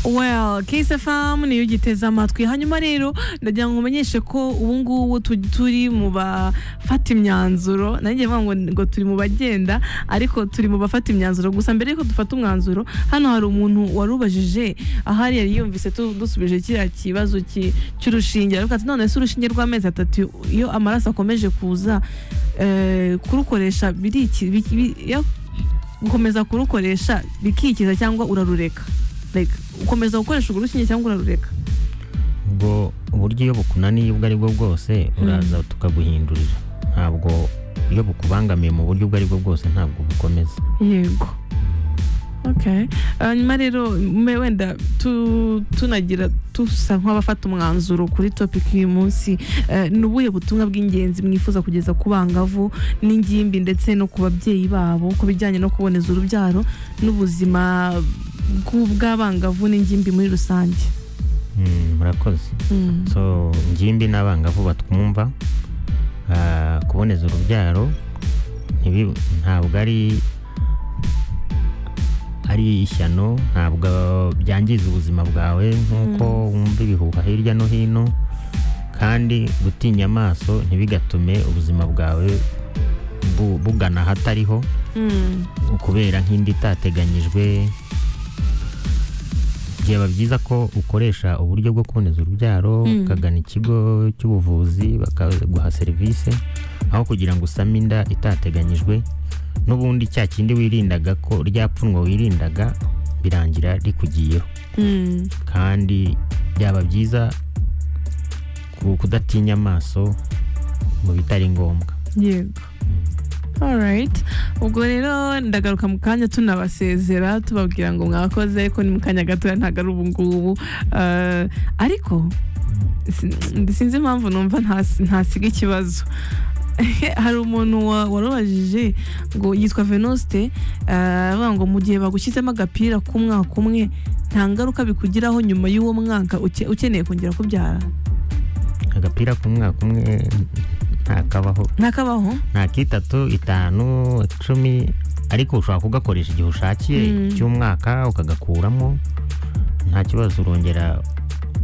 well KSFM niyo giteze amatwi hanyuma rero ndagira ngo umenyeshe ko ubu ngubu tu- turi mu bafata imyanzuro nanjye mvuga ngo, ngo turi mu bagenda ariko turi mu bafata imyanzuro gusa mbere yuko dufata umwanzuro hano hari umuntu warubajije ahari yari yumvise tu- dusubije kiriya kibazo ki- cy'urushinge aravuga ati none se urushinge rw'amezi atatu iyo amaraso akomeje kuza eh, kurukoresha biri iki- biki- bi- iyo gukomeza kurukoresha bikikiza cyangwa urarureka like ukomeza gukoresha urwo rukinge cyangwa urarureka ubwo uburyo iyo bukunaniye ubwo ari bwo bwose uraza tukaguhindurira ntabwo iyo bukubangamiye mu buryo ubwo ari bwo bwose ntabwo bukomeza yego okay hanyuma rero me- wenda tu- tunagira dusa nk'abafata umwanzuro kuri topic y'uyu munsi Eh, ni ubuhe butumwa bw'ingenzi mwifuza kugeza ku bangavu n'ingimbi ndetse no ku babyeyi babo ku bijyanye no kuboneza urubyaro n'ubuzima bw'u- bw'abangavu n'ingimbi muri rusange Mm, murakoze Mm. so ngimbi n'abangavu batwumva ah, kuboneza urubyaro ntibi- ntabwo ari ari ishyano ntabwo byangiza ubuzima bwawe nk'uko wumva ibihuha hirya no hino kandi gutinya amaso ntibigatume ubuzima bwawe bu- bugana ahatariho Mm. kubera nk'indi itateganyijwe byaba byiza ko ukoresha uburyo bwo kuboneza urubyaro Mm. ukagana ikigo cy'ubuvuzi bakaguha serivisi aho kugira ngo usame inda itateganyijwe n'ubundi cya kindi wirindaga ko rya pfunwe wirindaga birangira rikugiyeho Mm. kandi byaba byiza ku- kudatinya amaso mu bitari ngombwa yego alright ubwo rero ndagaruka mu kanya tunabasezera tubabwira ngo mwakoze ko ni mu kanya gatoya ntabwo ari ubu ngubu Eh, ariko sin- sinzi impamvu numva ntas- ntasiga ikibazo hari umuntu wa- warubajije ngo yitwa venuste eh, aravuga ngo mu gihe bagushyizemo agapira k'umwaka umwe nta ngaruka bikugiraho nyuma y'uwo mwaka uke- ukeneye kongera kubyara agapira k'umwaka umwe ntakabaho ntakabaho nta kitatu itanu icumi ariko ushobora kugakoresha igihe ushakiye Mm. cy'umwaka ukagakuramo nta kibazo urongera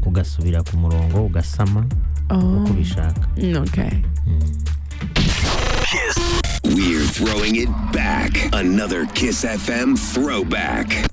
ugasubira ku murongo ugasama Oh, uko ubishaka okay. Mm. We're throwing it back. Another Kiss FM throwback.